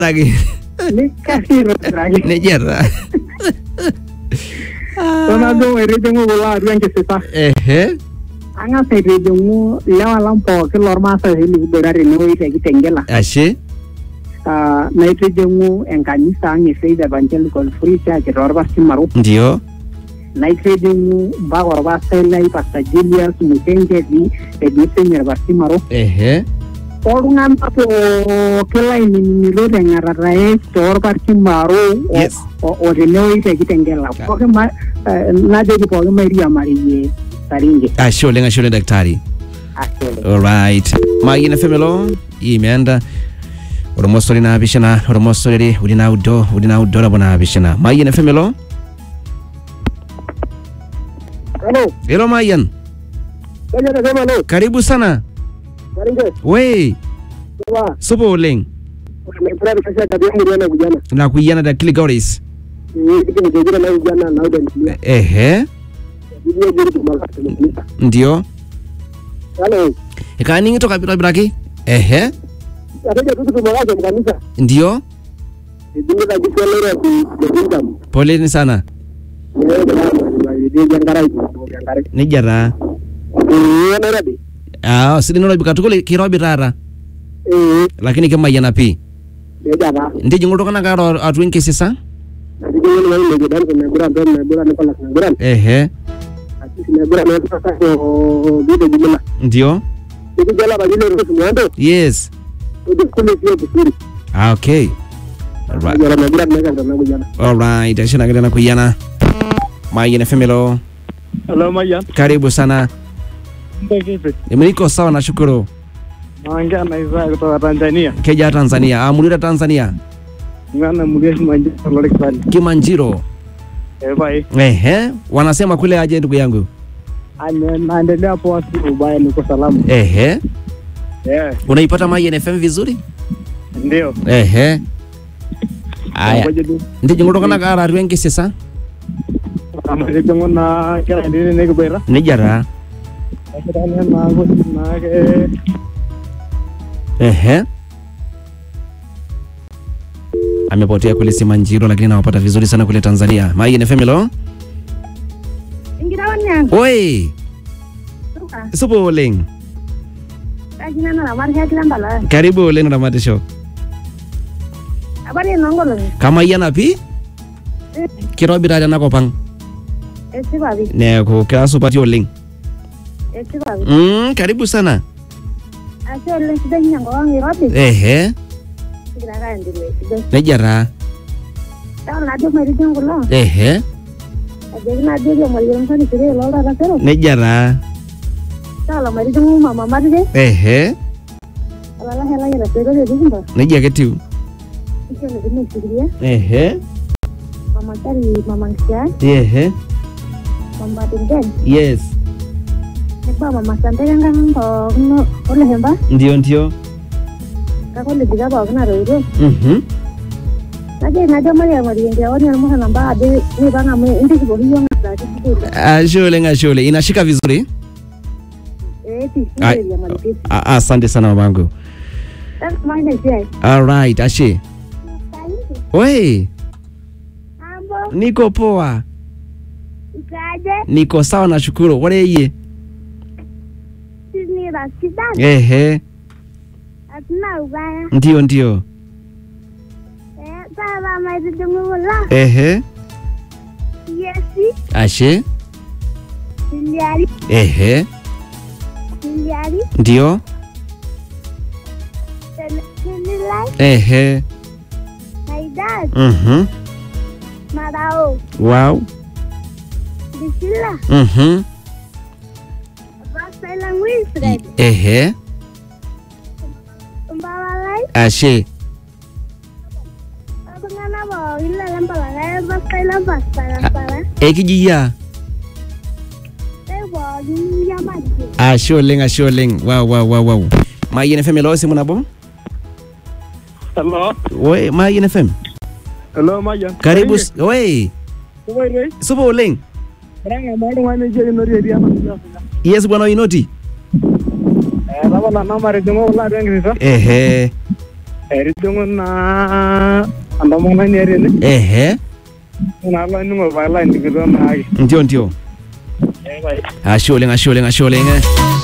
Lagi. nikasir aitobiraki Nejia taa. tonado aitijing'u kulo atua enkisisa Ehe. ang'as aitijing'u ilewa lang pookin lormaasai oshi likiboita tenewueji te Kitengela Ashe. Ah, naitijing'u enkanisa ang e Faith Evangelical Free Church torpasimaru Ndio. naitijing'u mpaka orpastai lai Pastor Julius Musenketi etii sinye orpasimaru Ehe. oltung'anak pookin lainining'ito teng'arata torpasimaru o- Yes. o- o tenewueji te Kitengela pookin ma- eh, najoki pookin mairiamarie Saringe Ashe oleng ashe oleng daktari. ashe oleng Alright. Mayian FM elo imeenda oromosori naapishana oromosori uni naudo uni naudo nabo naapishana Mayian FM elo Hello, elo Mayian kenya nasema hello. karibu sana Saringe, we sawa. supa oleng Nimefurahi nafasi ya tabia muriana na vijana. nakuyiana da Kilgoris Ni kitu nikigira na vijana na uda ndio. ehe Ndio ndio tumaka tumekulisa. ndio Hello. ikaaning'ito kabirabiraki ehe Ataja tu tumaka mkanisa. ndio Ndio za jikwelera ku kingdom. poleni sana Ndio jangara ndio jangara. nejia taa Eh, Nairobi. ah sidai nolobi katukul kirobi taata Eh, lakini kimayiana pii ndio jana. ntijing'u iltung'anak aara atua enkisisa Ndio ni wale ndio dan kuna gura dan na gura ni pala na gura. ehe Sisi na gura na sasa kwa video jumla. ndio Ndio jala bajile ruhusu mwando. yes Ndio kule sio kusuri. ah, okay Alright. Jala na gura na kanda na jana. Alright, ashinakile nakuyiana Mayian FM elo Hello Mayan. karibu sana Ndio kipi? niko sawa nashukuru Naongea na Isaya kutoka Tanzania. keja Tanzania amulira Tanzania Ngana mliesi manjia lori kisali. Kimanjiro Eh bai. ehe wanasema kule aje ndugu yangu Ane naendelea poa si ubaya niko salama. ehe Eh, unaipata Mayian FM vizuri ndio. ehe aya Ngoja tu. ntijing'u iltung'anak aara atua enkisisa Amarejongo na kila ndini nikibera. nejia taa Akitania na gosi na ke ehe amepotea kule Simanjiro lakini nawapata vizuri sana kule Tanzania Mayian FM elo Ingirawan oi suka supa oleng kajina na lamar kaya kilan bala karibu oleng ramatisho abari nongolo kamayiana pii kirobi taata enakop ang esipapi neeku kira supati oleng esipapi mm, karibu sana ashe oleng sidai ninye enkop ang irobi ehe kigira ake aendelea sidai nejia taa taon najo mairitin kulo ehe ajoki najo riamari msani sire lo tata sero nejia taa taala mairitin mama matire ehe alala hela yela sero de dikumba nejia ake tiu ishe le dine sikiria ehe mama kari mama nkisia ehe mama tingen yes neba mama santeke nkang pookin olehemba ndio ndio kake olidika pookin atoito mhm najo najo mariamari enkiawani almuhana mpaka ade nipang amu intikipoki yiok ng'asaki sukuul ashe oleng ashe oleng inashika vizuri eeti Ai. riamari pii A- asante sana mamangu maina esiai alright ashe oi ambo niko poa ikaje niko sawa nashukuru wareyie sinira sidan ehe atina ubaya ndio ndio taata maitijing'ula ehe yesi ashe siliari ehe siliari ndio sinilai ehe naidas mhm marao wow disila mhm rasaila wilfred ehe mbalalai ashe iltung'anak pookin lelempalakae rasaila pasarasara ekijiyia ei pookin yamati ashe oleng ashe oleng wow wow wow wow mayian fm elo simu nabo Hello. we mayian fm Hello Mayan. karibu s- we Kubai rei. supa oleng Ranga mo oltung'ani oji kinori etii ena siai. yes bwana oinoti Eh, tapala namarejing'o kulo atua enkisisa. ehe eridong'o naa entomononi are ene ehe naalainingo pailainikito naake ndio ndio ashe oleng ashe oleng ashe oleng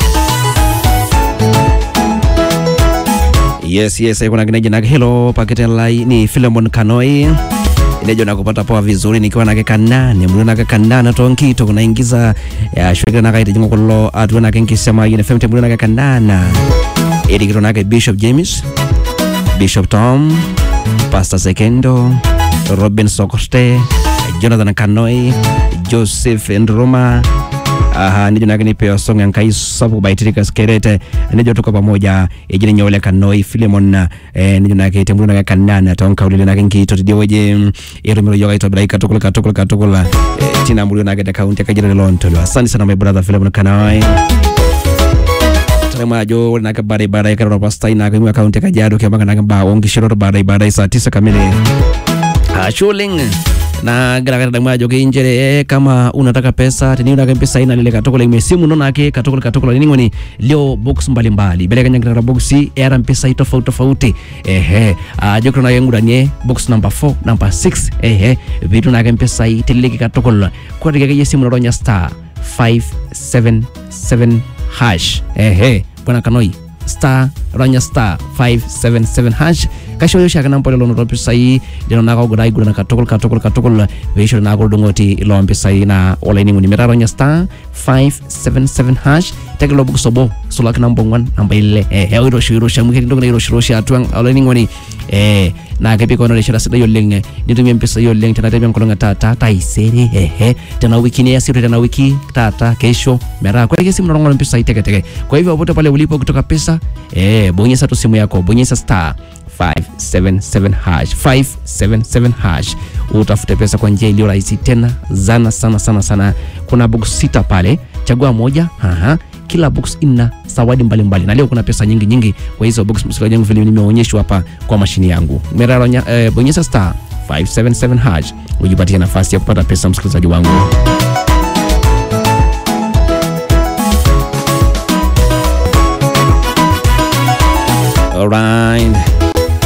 yes yes aikunaki neji nake helo pakete lai ni Philemon Kanoi inejo nakupata poa vizuri nikiwa nake kanane mlio nake kanana tonkito kunaingiza ashwekera nake itijingo kulo atuwe nake nkisema yine femte mlio nake kanana irikito nake Bishop James Bishop Tom Pastor Sekendo Robin Sokoste Jonathan Kanoi Joseph Ndruma aha nijo nake nipewa song yankai sapu baitirika skerete nijo tuko pamoja ejini nyole kanoi Philemon eh, nijo nake tembulu nake kanana tonka ulile nake nkito tidio weje irumiro yoga itobira ikatukula katukula katukula eh, tina mbulu nake da kaunti akajira lontolo asante sana my brother Philemon kanoi majo ore nake baada ibada ikarora pastai nake mwa kaunti kajiado kembanga nake ba ongishiro baada ibada saa tisa kamili ashuling na gara majo kinjere eh, kama unataka pesa teniuna ke pesa ina lile katokola imesimu nona ke katokola katokola nini ngoni leo box mbalimbali bele kanya gara box era mpesa tofauti tofauti ehe ajo kuna yangu ndani box number 4 number 6 ehe vitu na ke pesa teleke katokola kwa tike simu noronya star 577 hash ehe bwana kanoi star ronya star 577 hash kasho shaka nampo lelo no pisai lelo na ko gudai gudana katokol katokol katokol veisho na ko dungoti ilo pisai na olaini nguni mera ronya star 577 hash tegelo buku sobo sulak nambo ngwan namba ile eh he iro shiro shamu ke ndongna iro shiro sha tuang olaini ngoni eh na ke biko no le shira sida yoleng nitumie mpesa yoleng tena tembea mkolonga tata taisere ehe tena wiki ni yasiru tena wiki tata kesho mera kwa kesi mnarongo mpesa iteke teke kwa hivyo popote pale ulipo kutoka pesa eh bonyeza tu simu yako bonyeza star 577 hash 577 hash utafute pesa kwa njia iliyo rahisi tena zana sana sana sana kuna box sita pale chagua moja aha kila box ina zawadi mbalimbali na leo kuna pesa nyingi nyingi kwa hizo box msikilizaji wangu vile nimeonyeshwa hapa kwa mashini yangu meraronya eh, bonyeza star 577 hash ujipatie nafasi ya kupata pesa msikilizaji wangu